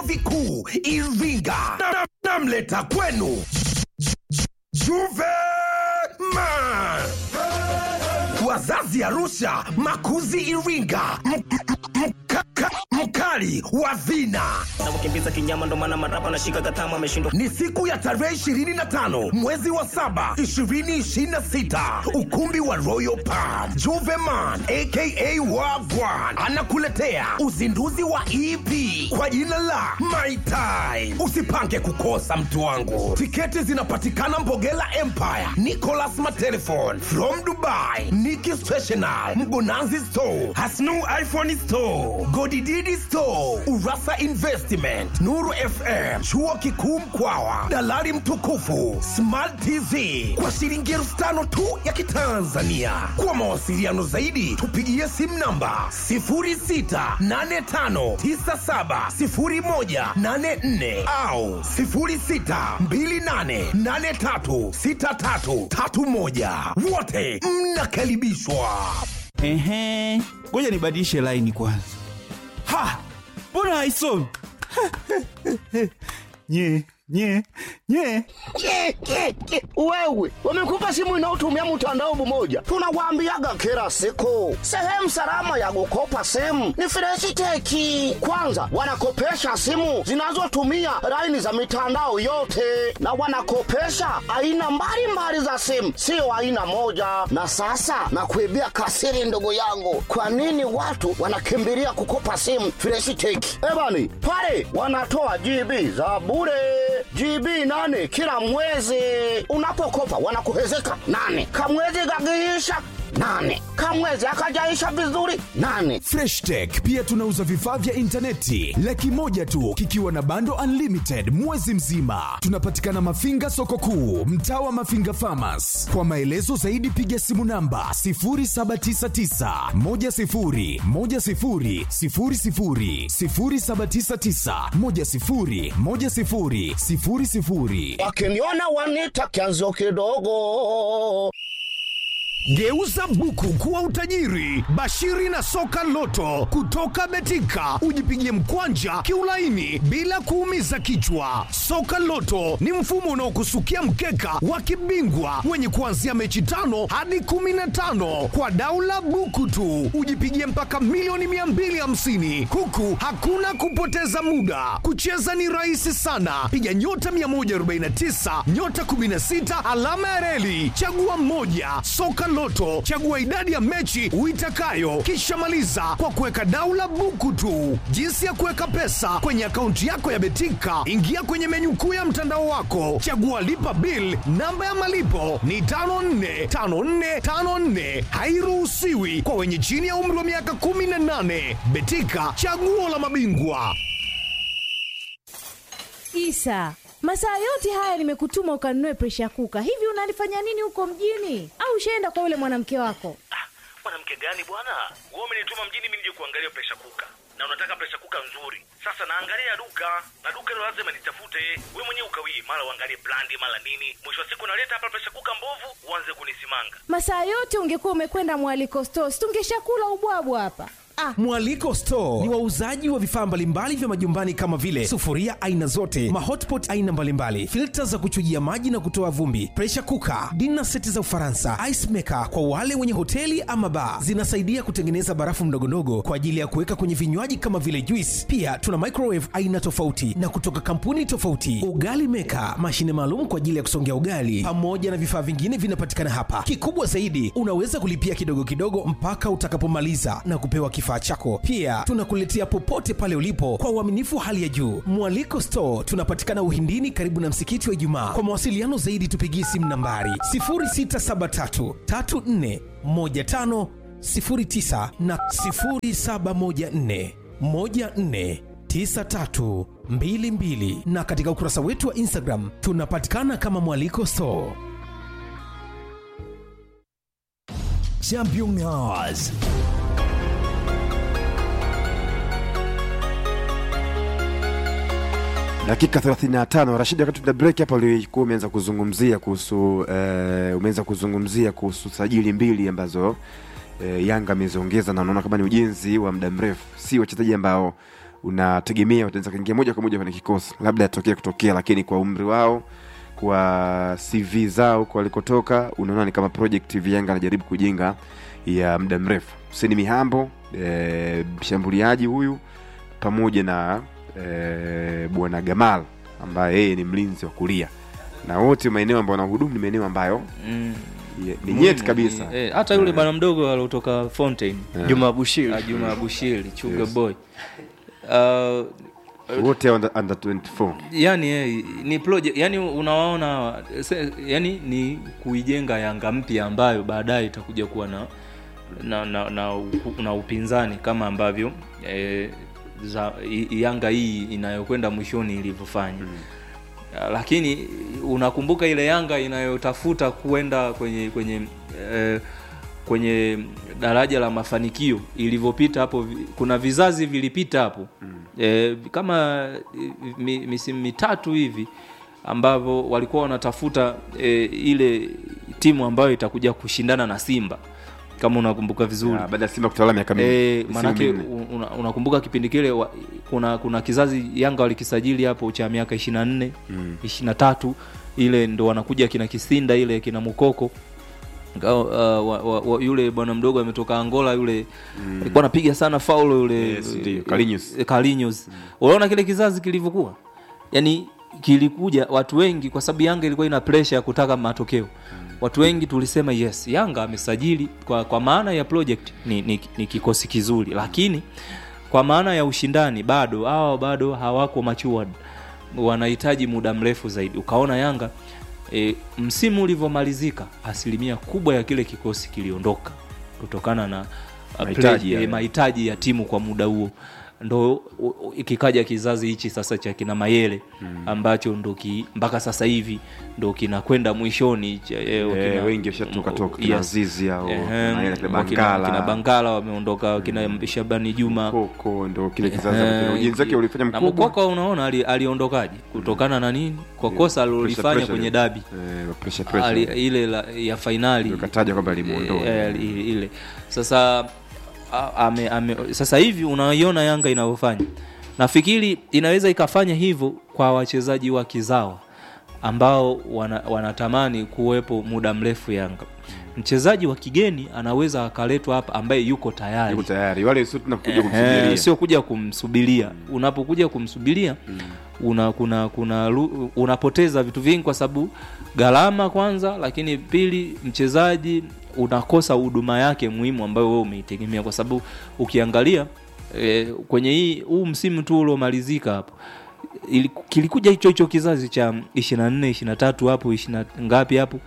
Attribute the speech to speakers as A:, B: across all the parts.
A: vikuu Iringa. Na- Namleta kwenu Juve Man, wazazi Arusha, makuzi Iringa, M- m- mka- mkali wa vina
B: na kukimbiza kinyama, ndo maana marapa nashika katama ameshindwa
A: ni siku ya tarehe 25 mwezi wa saba 2026 ukumbi wa royal palm juveman aka wagwan anakuletea uzinduzi wa ep kwa jina la my time usipange kukosa mtu wangu tiketi zinapatikana mbogela empire nicolas matelefon from dubai niki stational mgonanzi store hasnu iphone store godididi store urasa investment nuru fm chuo kikuu mkwawa dalali mtukufu smart tv kwa shilingi elfu tano tu ya kitanzania kwa mawasiliano zaidi tupigie simu namba 0685970184 au 0628836331 wote mnakaribishwa
C: Ehe, ngoja nibadilishe laini kwanza. Ha, mbona haisomi? nye nye nye
D: Ke, ke, ke. Wewe wamekupa simu inayotumia mtandao mmoja, tunawaambiaga kila siku, sehemu salama ya kukopa simu ni Freshiteki. Kwanza wanakopesha simu zinazotumia laini za mitandao yote, na wanakopesha aina mbalimbali za simu, sio aina moja. Na sasa nakuibia kasiri, ndugu yangu, kwa nini watu wanakimbilia kukopa simu Freshiteki? Ebani pale wanatoa GB za bure GB nane kila mwezi. Unapokopa wanakuhezeka nane, kamwezi kakiisha nane, kamwezi akajaisha vizuri nane.
E: Fresh Tech pia tunauza vifaa vya intaneti laki moja tu kikiwa na bando unlimited mwezi mzima. Tunapatikana Mafinga soko kuu, mtaa wa Mafinga Farmers. Kwa maelezo zaidi piga simu namba 0799 10 10 00 0799 10 10 00
D: Wakiniona wanita kianzio kidogo.
F: Geuza buku kuwa utajiri. Bashiri na soka loto kutoka Betika, ujipigie mkwanja kiulaini bila kuumiza kichwa. Soka loto ni mfumo unaokusukia mkeka wa kibingwa wenye kuanzia mechi tano hadi kumi na tano kwa daula buku tu, ujipigie mpaka milioni 250 huku hakuna kupoteza muda. Kucheza ni rahisi sana, piga nyota 149 nyota 16 alama ya reli, chagua mmoja. Soka Loto, chagua idadi ya mechi uitakayo, kisha maliza kwa kuweka daula buku tu. Jinsi ya kuweka pesa kwenye akaunti yako ya Betika, ingia kwenye menyu kuu ya mtandao wako, chagua lipa bill. Namba ya malipo ni 545454, hairuhusiwi kwa wenye chini ya umri wa miaka 18. Betika, chaguo la mabingwa.
G: Isa, masaa yote haya nimekutuma ukanunue presha kuka. Hivi unalifanya nini huko mjini? Au ushaenda kwa yule mwanamke wako?
H: mwanamke gani bwana wewe umenituma mjini mimi nije kuangalia presha kuka na unataka presha kuka nzuri sasa naangalia duka na duka hilo lazima nitafute wewe mwenyewe ukawie mara uangalie brandi mara nini mwisho wa siku naleta hapa presha kuka mbovu uanze kunisimanga
G: Masaa yote ungekuwa umekwenda mwaliko stores, tungeshakula ubwabwa hapa. Ah,
I: Mwaliko Store ni wauzaji wa vifaa mbalimbali vya majumbani kama vile sufuria aina zote, mahotpot aina mbalimbali, filta za kuchujia maji na kutoa vumbi, pressure cooker, dinner seti za Ufaransa, ice maker kwa wale wenye hoteli ama bar. Zinasaidia kutengeneza barafu ndogondogo kwa ajili ya kuweka kwenye vinywaji kama vile juice. Pia tuna microwave aina tofauti na kutoka kampuni tofauti, ugali maker, mashine maalum kwa ajili ya kusongea ugali, pamoja na vifaa vingine vinapatikana hapa. Kikubwa zaidi, unaweza kulipia kidogo kidogo mpaka utakapomaliza na kupewa kifaa chako. Pia tunakuletea popote pale ulipo kwa uaminifu wa hali ya juu. Mwaliko Store tunapatikana Uhindini, karibu na msikiti wa Ijumaa. Kwa mawasiliano zaidi, tupigie simu nambari 0673 34 15 09 na 0714 14 9322 na katika ukurasa wetu wa Instagram tunapatikana kama Mwaliko Store.
E: Champion Hours.
J: dakika 35 Rashid, wakati tuna break hapa ulikuwa umeanza kuzungumzia kuhusu eh, umeanza kuzungumzia kuhusu sajili mbili ambazo eh, Yanga ameziongeza na unaona kama ni ujenzi wa muda mrefu, si wachezaji ambao unategemea wataweza kuingia moja kwa moja kwenye kikosi labda yatokea kutokea lakini kwa umri wao kwa cv zao kwa walikotoka unaona ni kama project hivi yanga anajaribu kujenga ya muda mrefu huseni mihambo e, mshambuliaji huyu pamoja na e, bwana gamal ambaye yeye ni mlinzi wa kulia na wote maeneo ambayo wanahudumu ni maeneo ambayo
K: Mm.
J: ye- ni nyeti kabisa
K: Ni- eh, hata yule bwana mdogo aliotoka Fountain
J: Yeah.
L: Juma Bushiri.
K: Ah, Juma Bushiri Chuga
J: Yes.
K: boy uh,
J: wote under, under 24
K: yani eh, ni project yani unawaona hawa, se- yani ni kuijenga yanga mpya ambayo baadaye itakuja kuwa na na, na, na, u- na upinzani kama ambavyo eh, za, i- yanga hii inayokwenda mwishoni ilivyofanya mm. lakini unakumbuka ile yanga inayotafuta kuenda kwenye kwenye eh, kwenye daraja la mafanikio ilivyopita hapo vi- kuna vizazi vilipita hapo mm. e, kama eh, mi, misimu mitatu hivi ambavyo walikuwa wanatafuta e, ile timu ambayo itakuja kushindana na simba kama unakumbuka vizuri
J: Ya, baada ya Simba kutawala miaka mingi,
K: e,
J: misimu
K: manake
J: minne.
K: u- una, unakumbuka kipindi kile wa, kuna kuna kizazi yanga walikisajili hapo cha miaka 24
J: Mm.
K: 23 ile ndo wanakuja kina kisinda ile kina mukoko Ngao, uh, wa, wa, wa, yule bwana mdogo ametoka angola yule
J: Mm.
K: alikuwa anapiga sana faulo yule
J: Yes, ndio, Carlinhos.
K: eh, Carlinhos. unaona kile kizazi kilivyokuwa yani kilikuja watu wengi kwa sababu yanga ilikuwa ina pressure ya kutaka matokeo watu wengi tulisema yes yanga amesajili kwa, kwa maana ya project ni, ni, ni kikosi kizuri lakini kwa maana ya ushindani bado hawa bado hawako matured wanahitaji muda mrefu zaidi ukaona yanga e, msimu ulivyomalizika asilimia kubwa ya kile kikosi kiliondoka kutokana na uh,
J: Mahitaji
K: play-
J: ya-
K: eh, mahitaji ya timu kwa muda huo ndo u- u- ikikaja kizazi hichi sasa cha kina mayele mm. ambacho ndo ki, mpaka sasa hivi ndo kinakwenda mwishoni cha- eh,
J: Eh,
K: wakina-
J: wengi washatoka toka, kina Azizi au
K: Ehem,
J: Mayele, kina
K: wakina-
J: Bangala.
K: kina bangala wameondoka wakina shabani juma
J: Mkoko ndo kile kizazi
K: Ehe,
J: ambacho ujenzi wake ulifanya
K: na
J: mkubwa.
K: Mkoko unaona ali- aliondokaje kutokana na nini kwa kosa alilolifanya
J: pressure
K: kwenye
J: ile.
K: dabi
J: Eh, pressure, pressure.
K: Ali- ile la, ya fainali
J: kataja kwamba alimuondoa.
K: Eh, eh, ile- ile sasa a- ame, ame, sasa hivi unaiona yanga inavyofanya nafikiri inaweza ikafanya hivyo kwa wachezaji wa kizawa ambao wana, wanatamani kuwepo muda mrefu yanga mchezaji wa kigeni anaweza akaletwa hapa ambaye yuko tayari
J: Yuko tayari wale sio tunakuja
K: Ehe,
J: kumsubiria
K: sio kuja kumsubiria unapokuja kumsubiria una kuna kuna lu- unapoteza vitu vingi kwa sababu gharama kwanza lakini pili mchezaji unakosa huduma yake muhimu ambayo wewe umeitegemea kwa sababu ukiangalia e, kwenye hii huu msimu tu uliomalizika hapo ili- kilikuja hicho hicho kizazi cha 24 23 hapo 20 ngapi hapo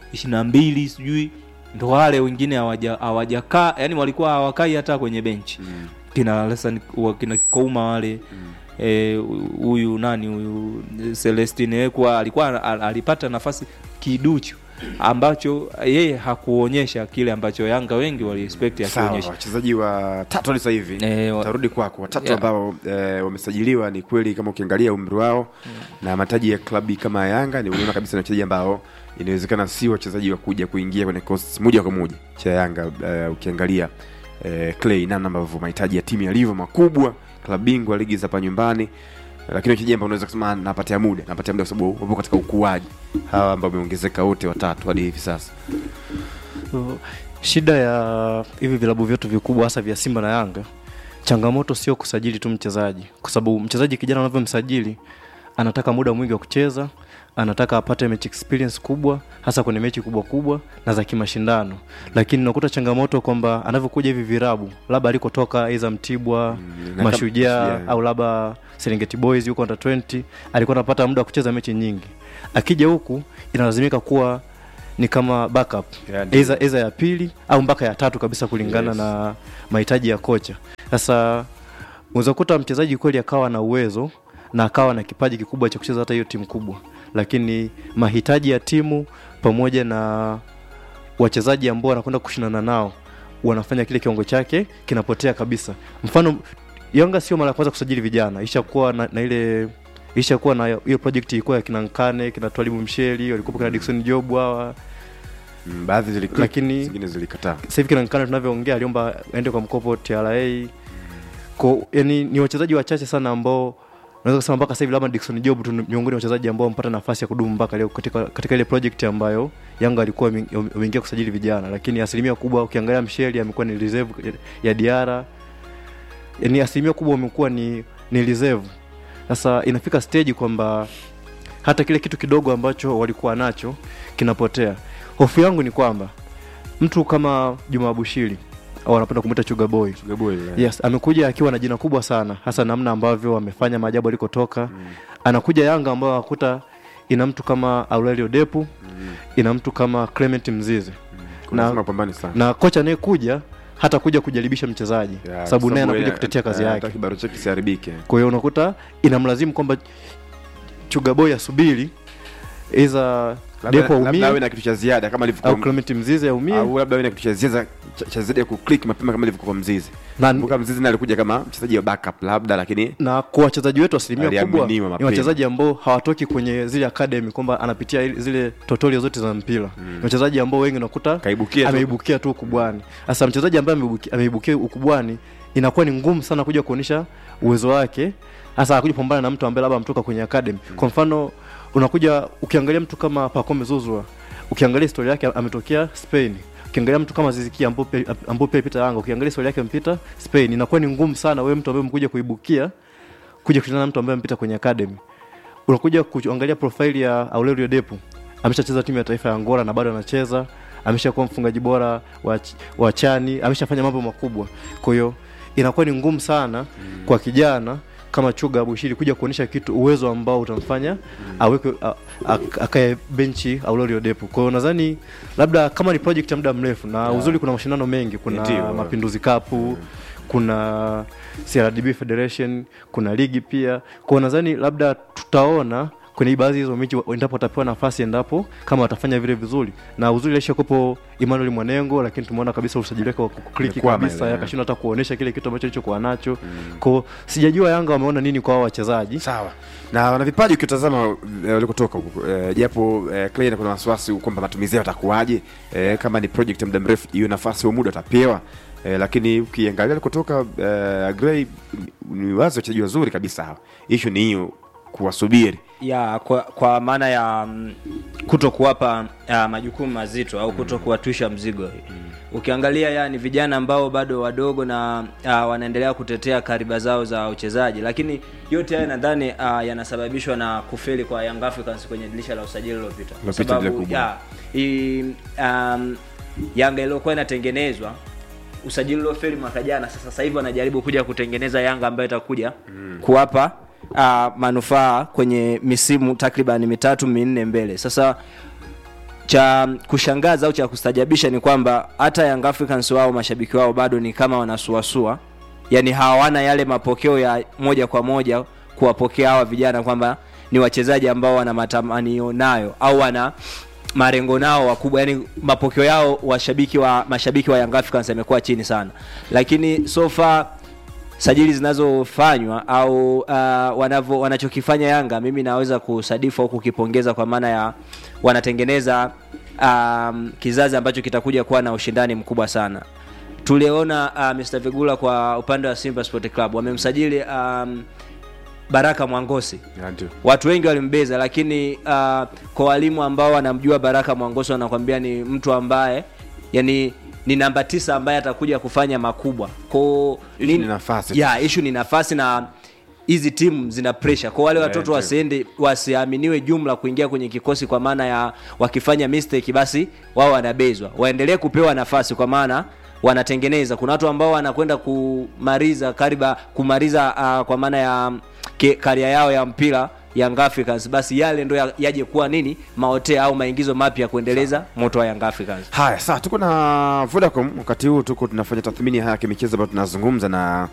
K: 22 sijui ndo wale wengine hawaja- hawajakaa yani walikuwa hawakai hata kwenye benchi mm. kina Lesson- wa- kina kouma wale eh, huyu nani huyu celestine ekwa alikuwa al- alipata nafasi kiduchu ambacho yeye hakuonyesha kile ambacho yanga wengi waliexpect
J: sawa
K: akionyesha
J: wachezaji wa tatu hadi sasa hivi tarudi kwako watatu
K: Yeah.
J: ambao eh, wamesajiliwa ni kweli kama ukiangalia umri wao na mataji ya klabu kama ya yanga ni unaona kabisa ni wachezaji ambao inawezekana si wachezaji wa kuja kuingia kwenye kikosi moja kwa moja cha yanga eh, ukiangalia eh, clay namna ambavyo mahitaji ya timu yalivyo makubwa klabu bingwa ligi za hapa nyumbani lakini wachezaji ambao unaweza kusema napatia muda napatia muda kwa sababu wapo katika ukuaji hawa ambao wameongezeka wote watatu hadi hivi sasa
L: So, shida ya hivi vilabu vyetu vikubwa hasa vya simba na yanga changamoto sio kusajili tu mchezaji kwa sababu mchezaji kijana unavyomsajili anataka muda mwingi wa kucheza anataka apate mechi experience kubwa hasa kwenye mechi kubwa kubwa na za kimashindano lakini unakuta changamoto kwamba anavyokuja hivi virabu labda alikotoka iza mtibwa
J: na
L: mashujaa
J: kama-
L: au labda serengeti boys yuko under 20 alikuwa anapata muda wa kucheza mechi nyingi akija huku inalazimika kuwa ni kama backup
J: Yeah, ndio.
L: eza, eza ya pili au mpaka ya tatu kabisa kulingana
J: Yes.
L: na mahitaji ya kocha sasa unaweza kukuta mchezaji kweli akawa na uwezo na akawa na kipaji kikubwa cha kucheza hata hiyo timu kubwa lakini mahitaji ya timu pamoja na wachezaji ambao wanakwenda kushindana nao wanafanya kile kiwango chake kinapotea kabisa mfano yanga sio mara ya kwanza kusajili vijana ishakuwa na, na ile ishakuwa na hiyo project ilikuwa ya kina nkane kina twalibu msheli walikuwa kina dikson job hawa
J: Mm, baadhi zilikuwa
L: lakini
J: zingine zilikataa
L: sasa hivi kina nkane tunavyoongea aliomba aende kwa mkopo tra Ko, yani, ni wachezaji wachache sana ambao naweza kusema mpaka sasa hivi labda Dickson Job tu ni miongoni mwa wachezaji ambao wamepata nafasi ya kudumu mpaka leo katika, katika ile project ambayo Yanga alikuwa wame- wameingia kusajili vijana, lakini asilimia kubwa ukiangalia Msheli amekuwa ni reserve ya Diara, yani asilimia kubwa wamekuwa ni, ni reserve. Sasa inafika stage kwamba hata kile kitu kidogo ambacho walikuwa nacho kinapotea. Hofu yangu ni kwamba mtu kama Juma Bushiri au wanapenda kumwita Chuga Boy.
J: Chuga Boy, yeah.
L: Yes, amekuja akiwa na jina kubwa sana, hasa namna ambavyo amefanya maajabu alikotoka. Mm. Anakuja Yanga ambayo akuta ina mtu kama Aurelio Depu, mm. ina mtu kama Clement Mzize.
J: Lazima apambane sana.
L: na kocha anayekuja hata kuja kujaribisha mchezaji
J: Yeah,
L: sababu naye
J: sababu
L: anakuja
J: yeye,
L: kutetea kazi
J: eh,
L: yake
J: hataki kibaro chake kisiharibike.
L: kwa hiyo unakuta inamlazimu kwamba chugaboy asubiri iza
J: Labda-
L: depo
J: labda awe
L: aumie
J: na kitu cha ziada kama ilivyokuwa
L: au Clement Mzize aumie
J: au labda awe na kitu cha ziada cha- cha ziada ya kuclick mapema kama ilivyokuwa kwa Mzizi.
L: Na-
J: Kumbuka Mzizi naye alikuja kama mchezaji wa backup labda lakini
L: na kwa wachezaji wetu asilimia kubwa
J: Aliaminiwa
L: ni
J: mapema.
L: wachezaji ambao hawatoki kwenye zile academy kwamba anapitia ili- zile tutorial zote za mpira ni wachezaji ambao wengi unakuta
J: Kaibukia tu.
L: ameibukia tu ukubwani sasa mchezaji ambaye ameibuki- ameibukia ukubwani inakuwa ni ngumu sana kuja kuonyesha uwezo wake hasa akuja kupambana na mtu ambaye labda ametoka kwenye academy kwa mfano unakuja ukiangalia mtu kama Pacome Zouzoua ukiangalia historia yake ametokea Spain ukiangalia mtu kama Zizikia ambao pia ambao pia pita Yanga ukiangalia historia yake mpita Spain inakuwa ni ngumu sana wewe mtu ambaye mkuja kuibukia kuja kushindana na mtu ambaye mpita kwenye academy unakuja kuangalia profile ya Aurelio Depu ameshacheza timu ya taifa ya Angola na bado anacheza ameshakuwa mfungaji bora wa, ch- wa chani ameshafanya mambo makubwa kwa hiyo inakuwa ni ngumu sana mm. kwa kijana kama Chuga Abushiri kuja kuonyesha kitu uwezo ambao utamfanya mm. aweke a- a- akae benchi Aurelio Depu. Kwa hiyo nadhani labda kama ni project ya muda mrefu na
J: Yeah.
L: uzuri kuna mashindano mengi, kuna
J: Ndio.
L: Mapinduzi Cup kuna CRDB Federation, kuna ligi pia. Kwa hiyo nadhani labda tutaona kwenye baadhi ya hizo mechi wa- endapo watapewa nafasi, endapo kama watafanya vile vizuri, na uzuri alishakopo Emmanuel Mwanengo, lakini tumeona kabisa usajili wake wa kukliki
J: Umekwama
L: kabisa,
J: ile,
L: akashindwa hata kuonesha kile kitu ambacho alichokuwa nacho mm. Kwa sijajua Yanga wameona nini kwa hao wachezaji
J: sawa na wana vipaji ukitazama eh, walikotoka huko eh, japo eh, Clay kuna wasiwasi kwamba matumizi yao yatakuwaje eh, kama ni project ya muda mrefu hiyo nafasi wa muda watapewa eh, lakini ukiangalia alikotoka eh, Gray ni wazi wachezaji wazuri kabisa hawa issue ni hiyo kuwasubiri
M: ya kwa, kwa maana ya mm, kuto kuwapa uh, majukumu mazito au kuto kuwatwisha mzigo ukiangalia ya ni vijana ambao bado wadogo na uh, wanaendelea kutetea kariba zao za uchezaji lakini yote haya nadhani uh, yanasababishwa na kufeli kwa Young Africans kwenye dirisha la usajili lililopita kwa
J: Lililopita lile
M: sababu
J: kubwa.
M: ya, hii, um, Yanga iliyokuwa inatengenezwa usajili uliofeli mwaka jana sasa sasa hivi wanajaribu kuja kutengeneza Yanga ambayo itakuja mm. kuwapa uh, manufaa kwenye misimu takriban mitatu minne mbele sasa cha kushangaza au cha kustajabisha ni kwamba hata Young Africans wao mashabiki wao bado ni kama wanasuasua yani hawana yale mapokeo ya moja kwa moja kuwapokea hawa vijana kwamba ni wachezaji ambao wana matamanio nayo au wana marengo nao wakubwa yani mapokeo yao washabiki wa mashabiki wa Young Africans yamekuwa chini sana lakini so far sajili zinazofanywa au uh, wanavo, wanachokifanya Yanga mimi naweza kusadifu au kukipongeza kwa maana ya wanatengeneza um, kizazi ambacho kitakuja kuwa na ushindani mkubwa sana tuliona uh, Mr. Vigula kwa upande wa Simba Sport Club wamemsajili um, Baraka Mwangosi
J: Ya, ndio.
M: watu wengi walimbeza lakini uh, kwa walimu ambao wanamjua Baraka Mwangosi wanakwambia ni mtu ambaye yani ni namba tisa ambaye atakuja kufanya makubwa ko
J: Issue ni nafasi.
M: ya ishu ni nafasi na hizi timu zina pressure kwa wale
J: Yeah,
M: watoto
J: ndio.
M: wasiende wasiaminiwe jumla kuingia kwenye kikosi kwa maana ya wakifanya mistake basi wao wanabezwa waendelee kupewa nafasi kwa maana wanatengeneza kuna watu ambao wanakwenda kumaliza kariba kumaliza uh, kwa maana ya ke- karia yao ya mpira Young Africans basi yale ndo ya- yaje kuwa nini maotea au maingizo mapya ya kuendeleza moto wa Young Africans
J: haya saa tuko na vodacom wakati huu tuko tunafanya tathmini ya haya kimichezo ambayo tunazungumza na